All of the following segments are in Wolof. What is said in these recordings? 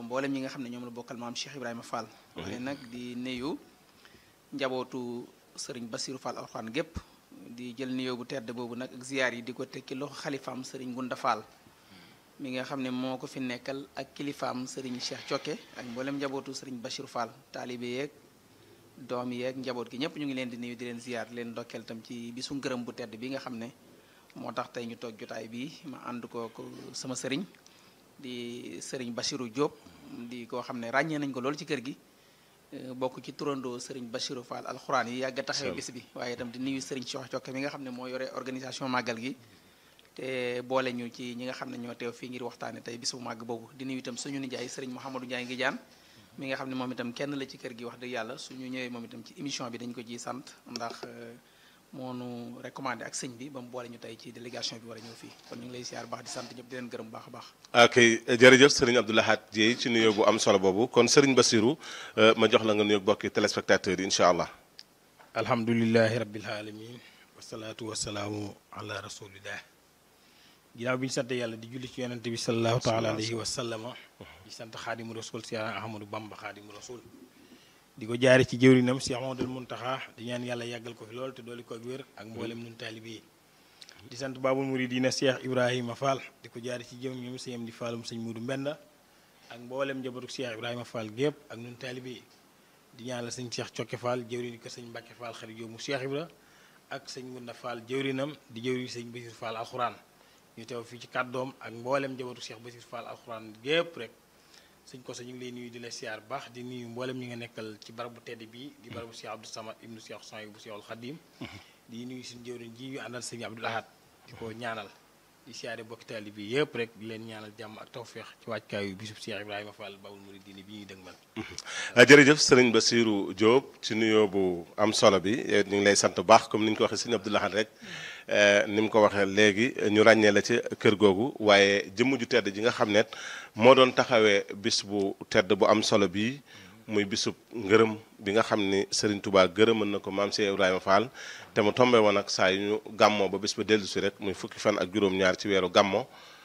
mboolem ñi nga xam ne ñoom la bokkal maam Cheikh Ibrahima Fall. waaye nag di nuyu njabootu sëriñ Bassirou Fall alxuraan gépp di jël nuyoo bu tedd boobu nag ak ziyaar yi di ko tekki loxo xalifaam sëriñ Gunda Fall mi nga xam ne moo ko fi nekkal ak kilifaam sëriñ Cheikh Cokke ak mboolem njabootu sëriñ Bassirou Fall taalibe yeeg doom yeeg njaboot gi ñëpp ñu ngi leen di nuyu di leen ziyaar di leen ndokkeel tam ci bisu ngërëm bu tedd bi nga xam ne moo tax tey ñu toog jotaay bi ma ànd ko ko sama sëriñ di sëriñ Bassirou Diop di koo xam ne ràññee nañ ko loolu ci kër gi bokk ci turandoo sëriñ Bassirou Fall alxuraan yi yàgg a taxawee bis bi waaye itam di nuyu sëriñ Cheikh Cokke mi nga xam ne moo yore organisation màggal gi te boole ñu ci ñi nga xam ne ñoo teew fii ngir waxtaane tey bis bu màgg boobu di nuyu itam suñu nijaay sëriñ Mouhamadou Ndiaye ngi jaan mi nga xam ne moom itam kenn la ci kër gi wax dëgg yàlla suñu ñëwee moom itam ci émission bi dañ ko ciy sant ndax moo nu recommandé ak sëñ bi ba mu boole ñu tey ci délégation bi war a ñëw fii kon ñu ngi lay siyaar baax di sant ñëpp di leen gërëm baax a baax ok jërëjëf sëriñ Abdou Lahad Dieye ci nuyoo bu am solo boobu kon sëriñ Bassirou ma jox la nga nuyoog bokki téléspectateurs yi incha allah alhamdulilahi rabbil alamin wasalaatu wasalaamu ala rasulillah ginnaaw bi ñu sant yàlla di julli ci yonente bi salallahu taala alayhi wa sallama di sant xaadimu rasul si ahmadou bamba xaadimu rasul di ko jaare ci jëwrinam si ahmadul muntaxa di ñaan yàlla yàggal ko fi lool te dooli ko ak wér ak mboolem nun taalibi yi di sant baabul muridina cheikh ibrahima fall di ko jaare ci jëwrinam sëñ am di faalum sëñ mudu mbenda ak mboolem njabootu cheikh ibrahima fall gépp ak nun taalibi yi di ñaanal sëñ cheikh cokke fall jëwrini ko sëñ mbàkke fall xarit yow mu cheikh ibra ak sëñ ngunda fall jëwrinam di jëwri sëñ basir fall alxuraan ñu teew fii ci kàddoom ak mboolem njabootu cheikh basir fall alxuraan gépp rek sëñ ko sa ñu ngi lay nuyu di la siyaar baax di nuyu mboolem ñi nga nekkal ci barabu tedd bii di barabu cheikh abdou samad ibnu cheikh son bu cheikhul xadim di nuyu suñu jëwriñ ji ñu àndal sëñ abdul ahad di ko ñaanal di siyaare bokki taali bi yëpp rek di leen ñaanal jàmm ak tawféex ci wàccukaayu bisub cheikh ibrahima fall babul muridini bi ñuy dëgmal jërëjëf sëriñ Bassirou Diop ci nuyoo bu am solo bi ñu ngi lay sant bu baax comme ni ñu ko waxee sëñ Abdou Lahad rek ni mu ko waxee léegi ñu ràññee la ci kër googu waaye jëmm ju tedd ji nga xam ne moo doon taxawee bis bu tedd bu am solo bii muy bisub ngërëm bi nga xam ni Serigne Touba gërëmal na ko maam Cheikh Ibrahima Fall te mu tombé woon ak saa yu ñu gàmmoo ba bis ba dellu si rek muy fukki fan ak juróom-ñaar ci weeru gàmmo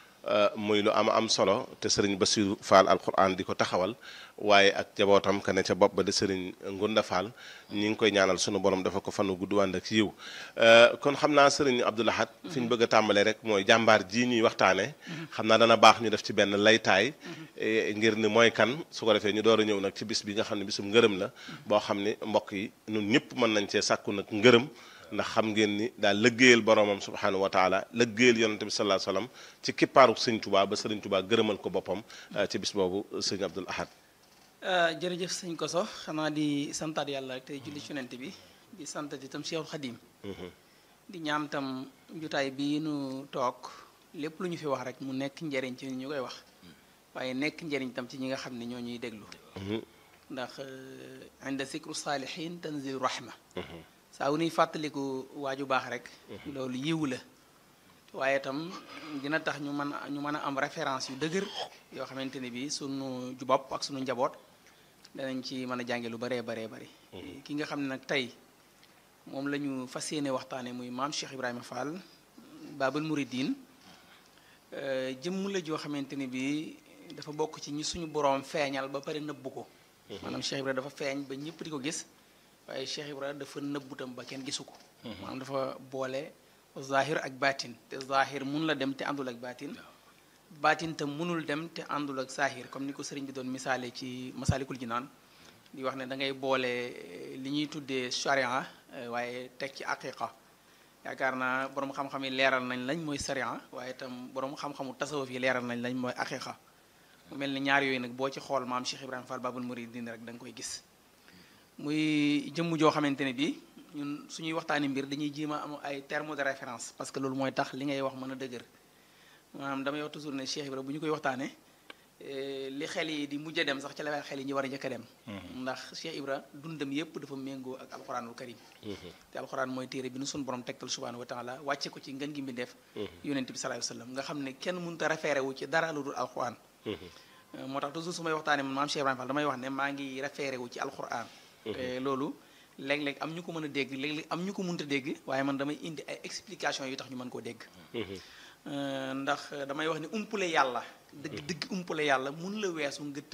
muy lu am am solo te Serigne Bassirou Fall alquran di ko taxawal waaye ak jabootam ka ne ca bopp ba di Serigne Ngunda Fall ñi ngi koy ñaanal sunu borom dafa ko fanu gudd wànd ak yiw kon xam naa Serigne Abdou Lahad fi ñu bëgg a tàmbalee rek mooy jàmbaar ji ñuy waxtaane xam naa dana baax ñu def ci benn laytaay ngir ni mooy kan su ko defee ñu door a ñëw nag ci bis bi nga xam ne bisum ngërëm la boo xam ni mbokk yi ñun ñëpp mën nañ cee sàkku nag ngërëm ndax xam ngeen ni daal lëggéeyal boromam subhanahu wa taala lëggéeyal yonante bi sallallahu alayhi wasallam ci kippaaru sëñ Tuubaa ba sëriñ Tuubaa gërëmal ko boppam ci bis boobu sëñ Abdul Ahad jërëjëf sëñ Koso xanaa di santaat yàlla rek tey julli ci yonent bi di santat itam Cheikhul Xadim di ñaan tam jutaay bii nu toog lépp lu ñu fi wax rek mu nekk njëriñ ci ñu koy wax waaye nekk njëriñ tam ci ñi nga xam ne ñoo ñuy déglu ndax inda zikru saalihin tanzilu rahma saa wu nuy fàttaliku waaju baax rek loolu yiwu la waaye itam dina tax ñu mën ñu mën a am référence yu dëgër yoo xamante ne bi sunu ju bopp ak sunu njaboot danañ ci mën a jànge lu baree baree bari ki nga xam ne nag tey moom la ñu fas yéene waxtaane muy maam Cheikh Ibrahima Fall Babul Mouridine jëmm la joo xamante ne bi dafa bokk ci ñi suñu boroom feeñal ba pare nëbbu ko maanaam Cheikh Ibrahima dafa feeñ ba ñëpp di ko gis waaye Cheikh Ibrahima dafa nëbbutam ba kenn gisu ko maanaam dafa boole zahir ak baatin te zahir mun la dem te àndul ak baatin baatin tam munul dem te àndul ak zahir comme ni ko sëriñ bi doon misaale ci masalikul jinaan di wax ne da ngay boole li ñuy tuddee sharia waaye teg ci aqiqa yaakaar naa borom xam-xam yi leeral nañ lañ mooy sharia waaye itam borom xam-xamu tasawuf yi leeral nañ lañ mooy aqiqa mu mel ni ñaar yooyu nag boo ci xool maam Cheikh Ibrahima Fall Babul Mouridine rek da nga koy gis muy jëmm joo xamante ne bi ñun suñuy waxtaani mbir dañuy jéem a am ay termes de référence parce que loolu mooy tax li ngay wax mën a dëgër maanaam damay wax toujours ne Cheikh Ibra bu ñu koy waxtaane li xel yi di mujj a dem sax ci la xel yi ñu war a njëkk a dem ndax Cheikh Ibra dundam yépp dafa méngoo ak alxuraanul karim te alxuraan mooy téere bi nu suñu borom tegtal subhanahu wa taala wàcce ko ci ngën gi mbindeef yonent bi sallallahu alayhi wasallam nga xam ne kenn mënut a référé wu ci dara lu dul alxuraan moo tax toujours su may waxtaane man maam Cheikh Ibrahima Fall damay wax ne maa ngi référé wu ci alxuraan te loolu léeg-léeg am ñu ko mën a dégg léeg-léeg am ñu ko mënta dégg waaye man damay indi ay explication yu tax ñu mën koo dégg ndax damay wax ne umpule yàlla dëgg dëgg umpule yàlla mun la weesu nga